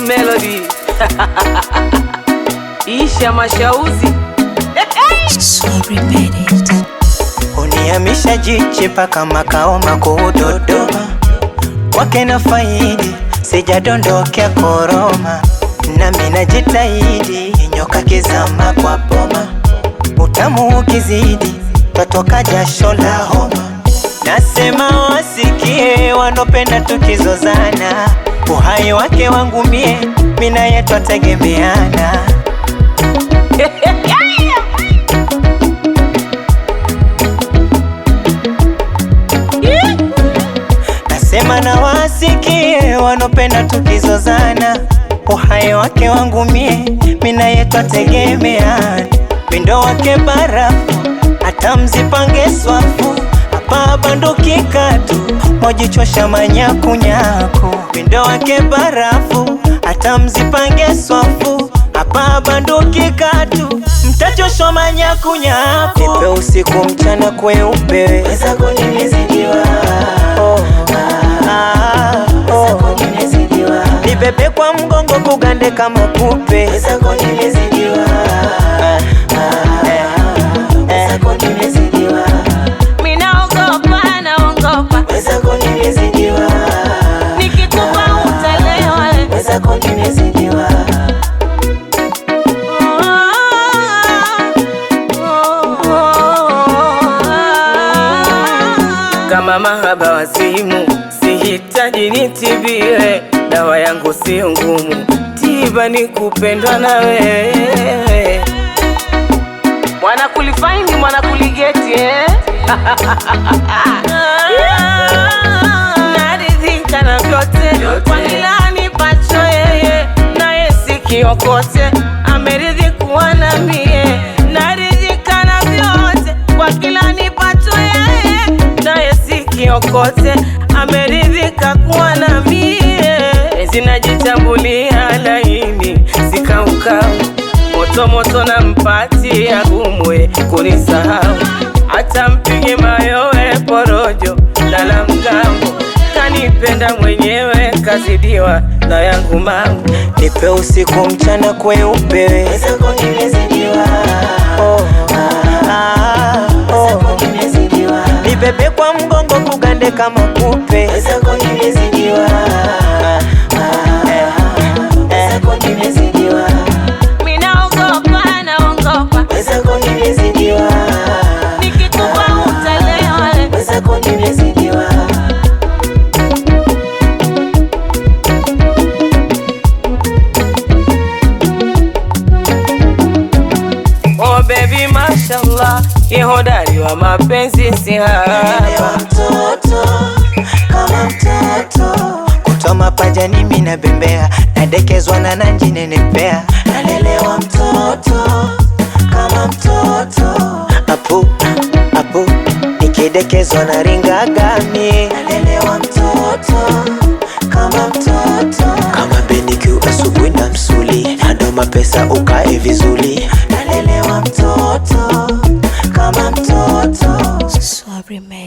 Melody Isha Mashauzi Sorry, made it. Uniamisha jiche paka makao makuu Dodoma, kwake na faidi sijadondokea koroma, nami najitahidi nyoka kizama kwa boma, utamu ukizidi twatoka jasho la homa. Nasema wasikie wanopenda tukizozana, uhai wake wangu mie, mina yetu ategemeana. Nasema na wasikie wanopenda tukizozana, uhai wake wangu mie, mina yetu ategemeana. Mindo wake barafu, hata mzipange swafu, hapa banduki katu, mojichosha manyakunyaku. Mindo wake barafu, hata mzipange swafu, hapa banduki katu, mtachoshwa manyakunyaku. Nipe usiku mchana kweupe, wezako nimezidiwa oh, ah, oh. Nibebe kwa mgongo kugande kama kupe wezako nimezidiwa ah, ah, eh, eh. Minaogopa naogopa Wezako nimezidiwa Nikikupa utalewa wezako nimezidiwa Kama mahaba wazimu, sihitaji nitibie, dawa yangu sio ngumu, tiba ni kupendwa na wewe. Mwana kulifaini mwana kuligeti eh? Naridhika na vyote kwa kila nipacho yeye, naye sikiokote ameridhi kuwa na mie. Naridhika na vyote kwa kila nipacho yeye, naye sikiokote ameridhika kuwa na mie. Zinajitambulia laini sikaukau moto moto na mpati ya gumwe kunisahau, hata mpige mayowe porojo lala mgambo, kanipenda mwenyewe kazidiwa na yangu mangu. Nipe usiku mchana kweupe wezako nimezidiwa oh, ah, oh. Nibebe kwa mgongo kugande kama kupe wezako nimezidiwa ah, ah, eh, eh. Minaogopa naogopa, Wezako nimezidiwa nikikupa utalewa wezako nimezidiwa Oh baby mashallah, ye hodari wa mapenzi si haba. Elewa mtoto kama mtoto kutwa mapajani mimi nabembea nadekezwa na nanji nenepea nalelewa mtoto kama mtoto apu apu nikidekezwa na ringagami nalelewa mtoto kama mtoto kama benikiu asubuhi na msuli nadoma pesa ukae vizuri nalelewa mtoto kama mtoto Sorry, made